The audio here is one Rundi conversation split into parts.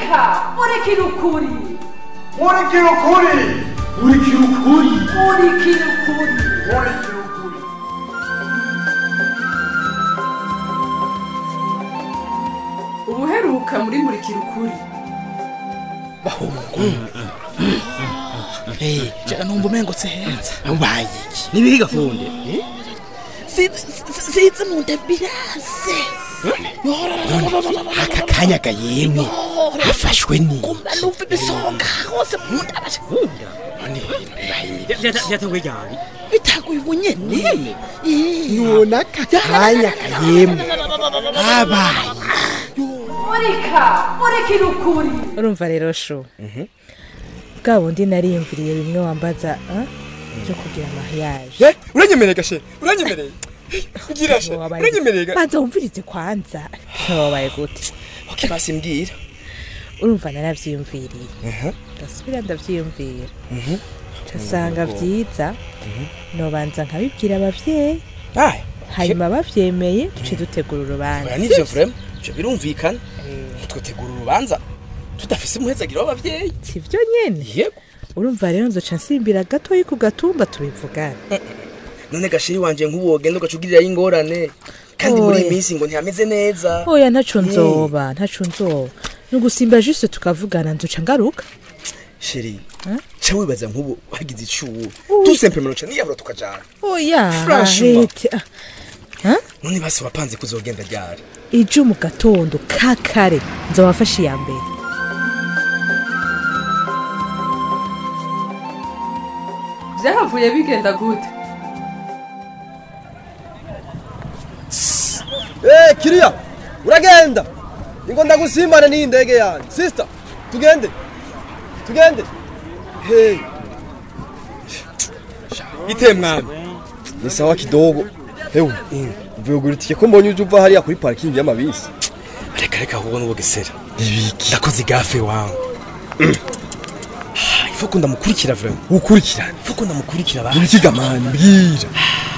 murika murikira ukuri murikira ukuri murikira ukuri murikira ukuri murikira ukuri ubuheruka muri murikira ukuri jana numva umengo heza ubaye iki nibihe gafunde size mu nda birase aka kanya gayemwe hafashwe ni kumva numva ibisonga hose mu nda bashakunda byatanguye ryari bitaguye ubunyene none aka kanya gayemwe habaye murika murikira ukuri urumva rero shu bwa bundi nariyumviriye bimwe wambaza ah, byo kugira mariage uranyemereye gashe uranyemereye ugira she Wabaye- uranyemereye ga banza wumvirize kwanza wabaye gute okay basi mbwira urumva naravyiyumviriye ndasubira ndavyiyumvira casanga vyiza nobanza nkabibwira abavyeyi ay hanyuma bavyemeye duce dutegura urubanza oya nivyo vrema ivyo birumvikana ntitwitegura urubanza tudafise umuhezagiro w'abavyeyi sivyo nyene yego urumva rero nzoca nsimbira gatoyi ku gatumba tubivugana none gashiri wanje nk'ubu wogenda ugaca ugirirayo ingorane kandi muri iyi Oya. minsi ngo ntihameze neza oya ntaco nzoba ntaco nzoba ni ugusimba juste tukavugana nzoca ngaruka sheri Hein? ca wibaza nk'ubu wagize icuwu tusempemero ca niyahura tukajana oya Franchement. hete ah. none basi wapanze kuzogenda ryari ijo mu gatondo ka kare nzobafasha iya mbere byahavuye bigenda gute Eh, kiriya uragenda ingo ndagusimbane n'iyi ndege yanjye sister tugende tugende hey ite mwami ni sawa kidogo hewe uvuye kugura itike ko mbonye uje uva hariya kuri parikingi y'amabisi reka reka ahubwo n'ubugesera ibiki ndakoze igafe wangu ifu ko ndamukurikira vrema ukurikirane ifu ko ndamukurikira ba ubikiga mani mbwira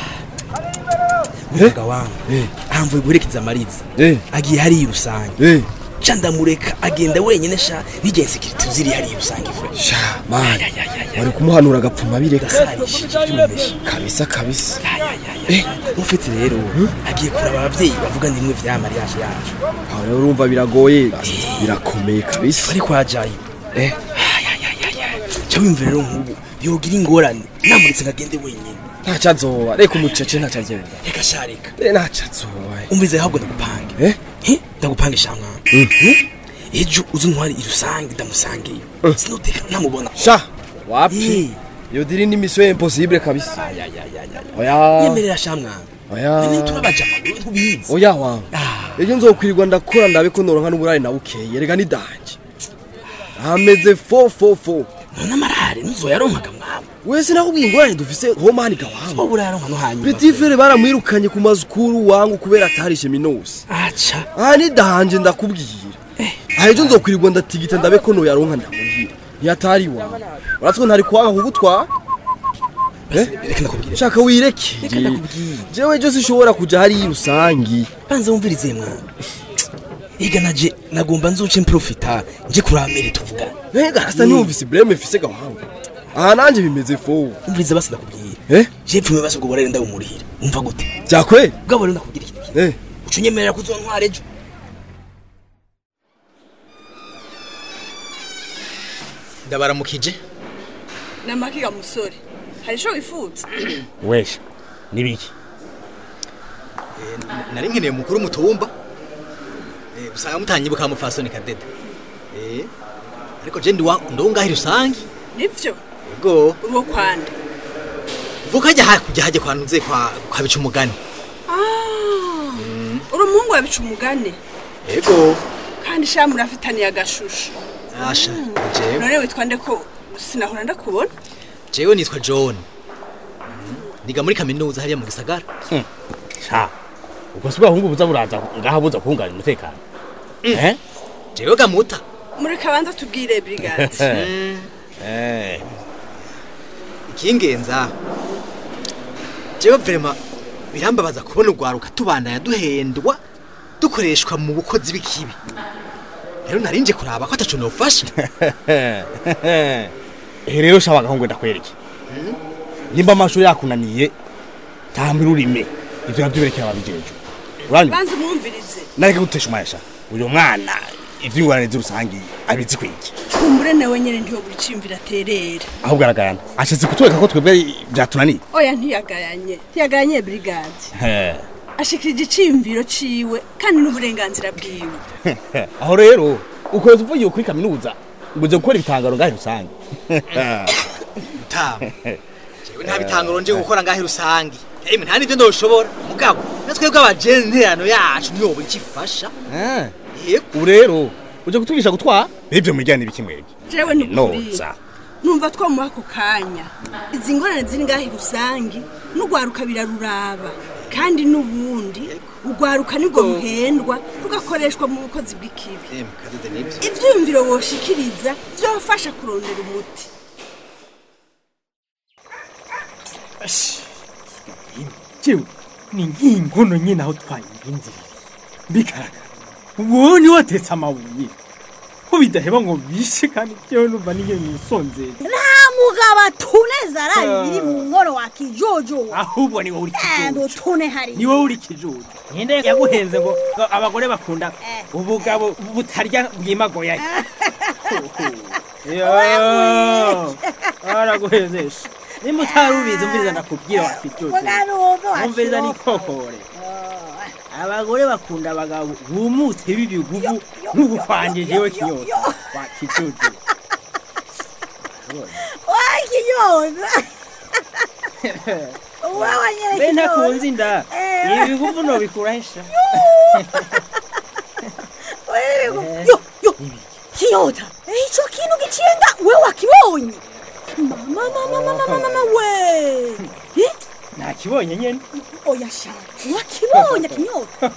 muvuga wangu eh ahamvuye guherekeza amariza eh agiye hariya rusange eh ca ndamureka agenda wenyene sha n'igihe sekirite ziri hariya rusange vrema sha mani wari kumuhanura agapfuma bireka gasarishije by'umumeshi kabisa kabisa eh mufite rero agiye kuraba abavyeyi bavuga ndimwe vya mariage yacu aho rero urumva biragoye birakomeye kabisa bari kwajaye eh ca wimva rero nk'ubu yogira ingorane namuritse ngagende wenyene ntacyo azoba reka umucece ntacyo azoba reka sha reka Eh, ntacyo azoba umvize ahubwo ndagupange eh Eh, ndagupangisha mwana ejo uzi ntwari irusange ndamusangeyo sinoteka ntamubona sha wapi Eh, iyo diri ni mission impossible kabisa oya yemerera sha mwana oya none turabaja amaguru ntubizi oya wa Ah, ejo nzokwirirwa ndakora ndabe ko noronka n'uburare na bukeye rega ni danje ameze fo fo fo none amarare ntuzoyaronkaga mwaba wese nakubwiye ingorane dufise homani gawangu wowe urayaronka no hanyuma petit frere baramwirukanye ku mazukuru wangu kubera atarishe minusi aca aha ni danje ndakubwira aha ejo nzokwirirwa ndatigita ndabe ko noyaronka ndamubwira ntiyatari wawe uratwo ntari kwanga kugutwara reka ndakubwira shaka reka wirekere ndakubwira jewe ejo sinshobora kuja hariya rusangi banza wumvirize mwana iga naje nagomba nzuce mprofita nje kuramere tuvugana mbega hasa ntiyumvise ibreme mfise gawangu aha nanje bimeze fo umvirize basi ndakubwira eh je pfume basi ubwo burare ndabumurihira umva gute byakwe bwabo rero ndakubwira ikintu kimwe eh uca unyemerera kuzontwara ejo ndabaramukije namakiga musore hari ico wifuza wesha nibiki nari nkeneye umukuru w'umutumba Eh, usanga mutanyibuka mufasoni kadede Eh, ariko je ndiwa ndo ngahi rusange nivyo ego urwo kwande vuka hajya hakujya hajya kwanuze kwa kwa bica umugani Ah, uri umuhungu wabica umugani ego kandi sha murafitaniye agashusho asha jewe none witwa nde ko sinahora ndakubona jewe nitwa john niga muri kaminuza hariya mu gisagara sha ubwo si bwahungu buza buraza ngaha buza kuhungana umutekano eh jewe gamuta muri kabanza tubwire brigade eh ikingenza jewe vrema birambabaza kubona urwaruka tubandanya duhendwa dukoreshwa mu bukozi bw'ikibi rero narinje kuraba ko ataco nofasha ehe rero shaba agahungu ndakwereke nimba amashuri yakunaniye tambira urime ivyo navyo berekera ababijejwe uranyuma banza umwumvirize nareke gutesha umayasha uyu mwana ivy'ingorane z'urusangi abizi kwiki kumbure nawe nyene ntiyobura iciyumvira aterera ahubwo aragayana ashatse kutwereka ko twebwe vyatunaniye oya ntiyagayanye ntiyagayanye brigade He. ashikirije iciyumviro ciwe kandi n'uburenganzira bwiwe aho rero ukwezi uvugiye kuri kaminuza ngo uje gukora ibitangaro ngahe rusange mutama jewe nta bitangaro nje gukora ngahe rusangi emwe nta nivyo ndoshobora mugabo natwebwe abajenterano yacu niyobo ikifasha Eh, yego ubu rero uje kutwigisha gutwara bivyo mujyana ibiki mwebwe jewe ni ukuri noza numva twamuha ako kanya izi ngorane ziri ngaho rusangi n'urwaruka biraruraba kandi n'ubundi urwaruka nibwo ruhendwa rugakoreshwa mu bukozi bw'ikibi emwe kadede nivyo ivyiyumviro woshikiriza vyofasha kurondera umuti jewe ni nk'inkono nyine aho twayirindiriye bigaragara uwo ni watetse amabuye ko bidaheba ngo bishe kandi jewe numva niyo nisonzeye nta mugabo atuneza araye biri mu nkono wa kijojo ahubwo ni wowe uri endo kijojo tune hari ni wowe uri kijojo ninde yaguhenze ngo ngo abagore bakunda ubugabo butarya bwimagoya araguhezesha nimba utari ubizi umviriza ndakubwira wa kijojo umviriza nikokore abagore bakunda abagabo bumutse b'ibiguvu nk'ubukwanje jewe kinyota wa kijojo wakijoza wewe nyene mbe kijojo. ntakunze inda Eh. ibi biguvu nobikurahisha Wewe, yo yo kinyota ico kintu gicenga we wakibonye mama mama mama mama mama we Eh? nakibonye nyene oya sha wakibonye kinyota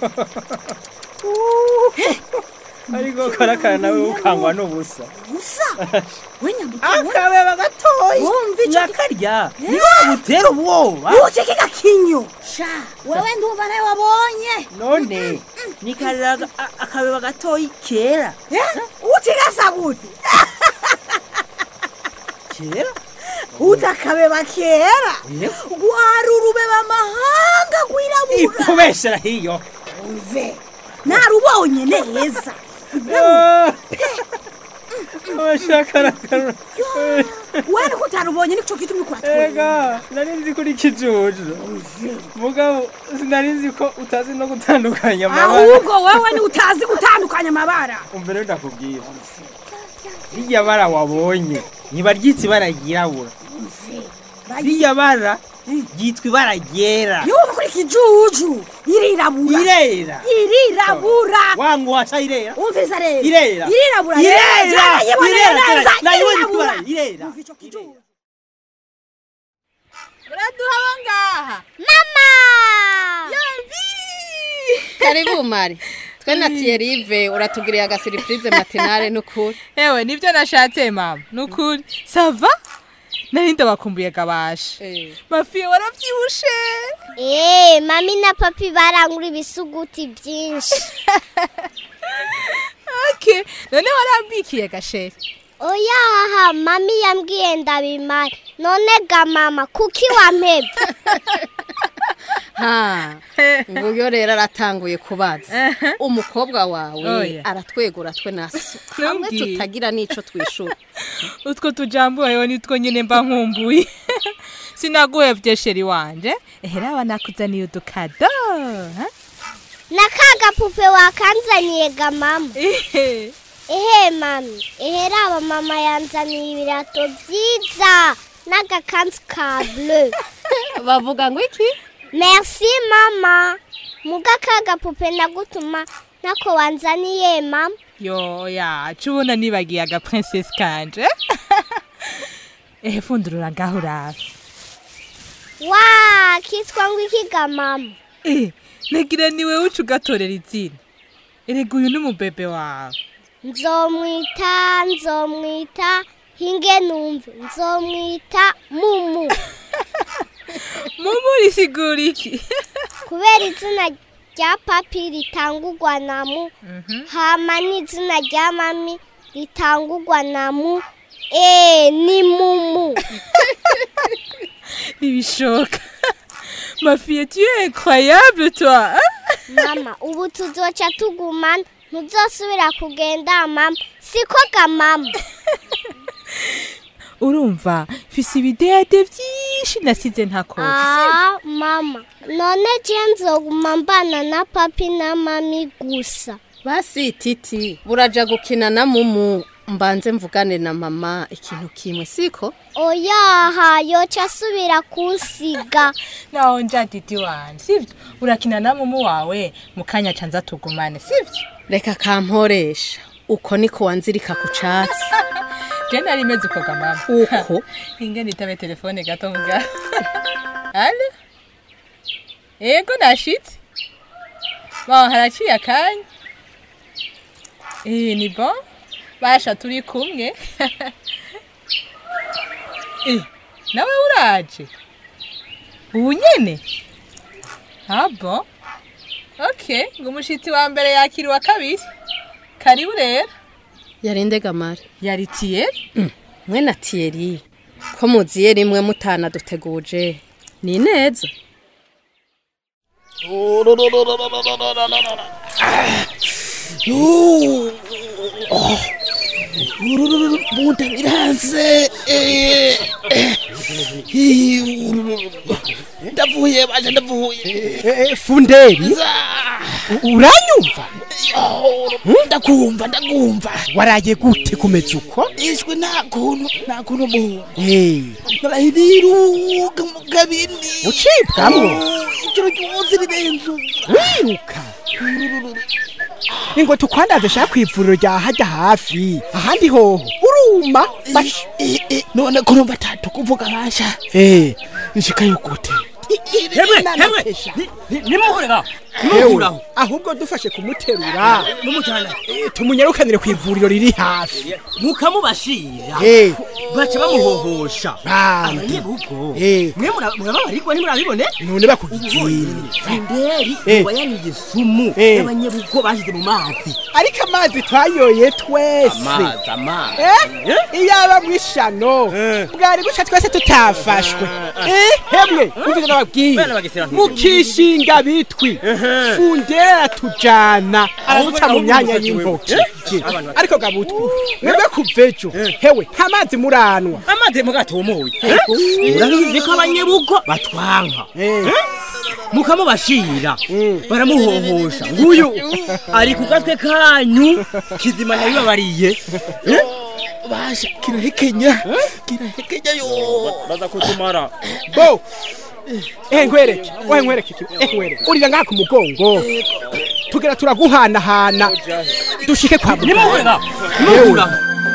ariko karakara nawe ukangwa n'ubusa gusa we nyambuka akabeba gatoyi wumva ico nyakarya niba butera ubwoba uceke gakinyo sha wewe ndumva nawe wabonye none nikarira akabeba gatoyi kera utigasa gute kera utakabeba kera gwari urubeba amahanga gwirabura ikubeshera hiyo umve narubonye neza abashakarakara wene ko utarubonye nico gitumye kuratwenga ega nari nzi ko uri kijuju mugabo sinari nzi ko utazi no gutandukanya amabara ahubwo wewe ni utazi gutandukanya amabara umva rero ndakubwira rirya bara wabonye niba ryitwa ibara ryirabura rirya bara ryitwa ibara ryera yumva kuri kijuju irirabura irera irirabura wangu washa irera umviriza rero irera irirabura irera yiboneye irera neza nayibonye irirabura ibara irera umva ico kijuju uraduha abo ngaha mama karibu mari twe na tiyerive uratugiriye agasiripurize matinale n'ukuri ewe nibyo nashatse mama nukuri sava nari ndabakumbuye gabashe mafiye waravyibushe Eh, mami na papi barangura ibisuguti byinshi. okay none warambikiye gasheri Oya haha, mami yambwiye ndabimara. None ga mama, kuki wampebye? ha nguyo rero aratanguye kubaza umukobwa wawe Oya. aratwegura twe naso hamwe Ntumbwire. tutagira n'ico twishura utwo tujambo wewe nitwo nyine mba nkumbuye sinaguhevye sheri wanje ehera nakuzaniye udukado ha? Na ka gapupe wakanzaniye ga mama. Ehe mami, ehe raba mama yanzaniye ibirato byiza n'agakanzu ka bleu. bavuga ngo iki Merci mama. Muga ka gapupe ndagutuma nako wanzaniye mama. yo ya cubona nibagiye aga princess kanje ehe fundurura ngaho urabe Wa, kitwa ngo iki ga mama? eh nagira niwe uca ugatorera izina erega uyu ni umubebe wawe nzomwita nzomwita hinge numve nzomwita mumu mumu risigura iki kubera izina rya papi ritangurwa na mu hama n'izina rya mami ritangurwa na mu eee ni mumu ntibishoboka mafiye tu es incroyable toi mama ubu tuzoca tugumana ntuzosubira kugenda mama siko ga mama urumva mfise ibidede byinshi nasize ntakoze Ah, mama none je nzoguma mbana na papi na mami gusa basi titi buraja gukina na mumu mbanze mvugane na mama ikintu kimwe siko oyaha yoca asubira kunsiga naho nja didi wanje sivyo urakina na mumu wawe mu kanya ca nza tugumane sivyo reka kamporesha uko niko wanzirika ku catsi je nari meze uko ga mama uko inge nitabe telefone gato nga alo ego nashitse ba haraciye akanya eh ni bon basha turi kumwe eh nawe uraje ubu nyene ah bon okay ngo umushitsi wa mbere yakira uwa kabiri karibu rero yarinde gamare yari tiyeri mwe na tiyeri ko muziye rimwe mutana duteguje ni neza bunda biranze ndavuye baje ndavuye funderi uranyumva ndakumva ndakumva waraye gute kumeza uko ishwe nta kuntu nta kuntu mu Eh, narahiruka mu kabini ucibwamwo ijoro ryose rirenze wiruka ingo tukwandaze shaka kwivuriro rya hajya hafi ahandi hoho uruma bash none ko numva atatu kuvuga basha eh nshikayo gute hemwe hemwe nimuhurira Hewe, ahubwo dufashe kumuterura n'umujyana tumunyarukanire ku ivuriro riri hafi mukamubashira Eh. baca bamuhohosha Bana. abanyebugo Eh. mwe mura- murababarirwa ntimurabibone none bakugitsira fenderi Eh. wayariye isumu Eh. y'abanyebugo bashize mu mazi ariko amazi twayoye twese amazi Eh? iyaba mwishano bwari guca twese tutafashwe Eh, hemwe umvise nababwiye Bana bagisira nti- mukishinga bitwi fundera tujana araduca mu myanya y'intoki ariko gabutwi mwebwe kuvejo hewe nta mazi muranwa amazi mugatumuye urabizi ko abanyebugo batwanka Eh? mukamubashira baramuhohosha nguyu ari ku gatwe kanyu kizima yabibabariye basha kirahekenya kirahekenya yo baza kutumara bo eh nkwereke ohe nkwereke iki eh nkwereke urira ngaha ku mugongo tugera turaguhanahana dushike kwa Nimuhurira, nimuhura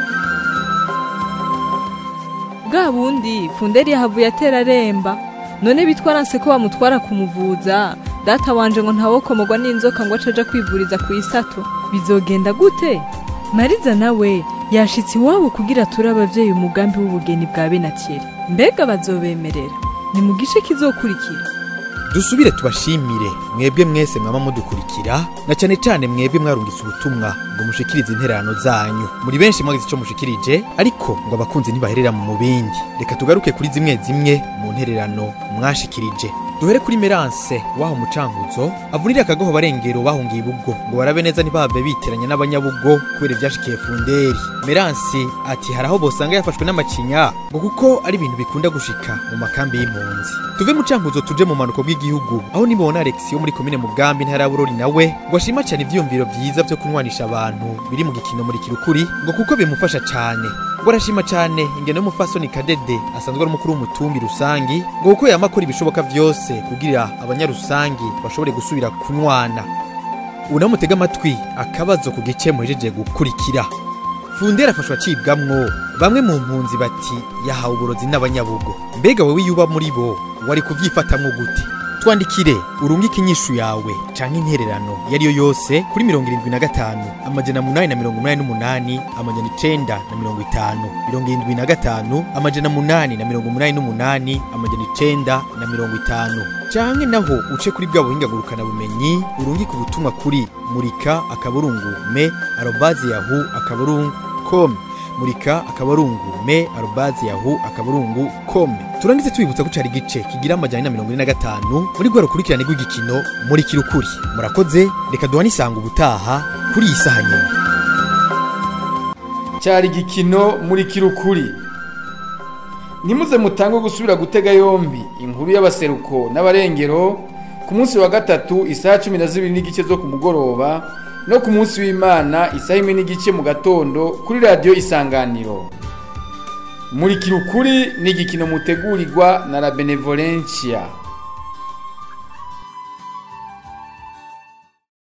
bwa bundi funderi yahavuye atera aremba none bitwaranse ko bamutwara kumuvuza data wanje ngo ntawokomogwa n'inzoka ngo acaja kwivuriza ku isato bizogenda gute mariza nawe yashitse iwabo kugira ature abavyeyi umugambi w'ubugeni bwa benatiyeri mbega bazobemerera ni mu gice kizokurikira dusubire tubashimire mwebwe mwese mwaba mudukurikira na cyane cyane mwebwe mwarungitse ubutumwa ngo mushikirize intererano zanyu muri benshi mwagize icyo mushikirije ariko ngo abakunzi ntibaherera mu bindi reka tugaruke kuri zimwe zimwe mu ntererano mwashikirije duhere kuri meranse waho mucankuzo avunira akagoho barengero bahungiye ibubwo ngo barabe neza ntibahave biteranya n'abanyabugo kubera ibyashikiye funderi meransi ati hari aho bosanga yafashwe n'amacinya ngo kuko ari ibintu bikunda gushika mu makambi y'impunzi tuve mu cankuzo tuje mu manuko bw'igihugu aho nibona alex yo muri komine mugambi ntara ya burori nawe ngo ashima cyane ivyiyumviro vyiza vyo kunwanisha abantu biri mu gikino muri kirukuri ngo kuko bimufasha cane ngo arashima cane ingeno y'umufasoni kadede asanzwe ari umukuru w'umutumbi rusangi ngo kuko yama akora ibishoboka vyose kugira abanyarusangi bashobore gusubira kunywana ubu nawe mutega amatwi akabazo ku gice muhejeje gukurikira fundera afashwa acibwamwo bamwe mu mpunzi bati yahawe uburozi n'abanyabugo mbega wowe iyo uba muri bo wari kubyifatamwo gute twandikire urungike inyishu yawe canke intererano yariyo yose kuri mirongo irindwi na gatanu amajana munani na mirongo umunani n'umunani amajana icenda na mirongo itanu mirongo irindwi na gatanu amajana munani na mirongo umunani n'umunani amajana icenda na mirongo itanu canke naho uce kuri bwa buhinga ngurukana bumenyi urungike ubutumwa kuri murika akaburungu me arobazi yahu akaburungu com murika akaburungu me arobazi yahu akaburungu com turangize tubibutsa ko cari igice kigira amajana na mirongo ine na gatanu muri rwa rukurikirane rw'igikino muri kirukuri murakoze reka duhane isanga ubutaha kuri iyi saha nyene cyari igikino muri kirukuri ntimuze mutange gusubira gutega yombi inkuru y'abaseruko n'abarengero ku munsi wa gatatu isaha cumi na zibiri n'igice zo ku mugoroba no ku munsi w'imana isaha imwe n'igice mu gatondo kuri radiyo isanganiro muri kirukuri ni igikino mutegurirwa na la benevolencia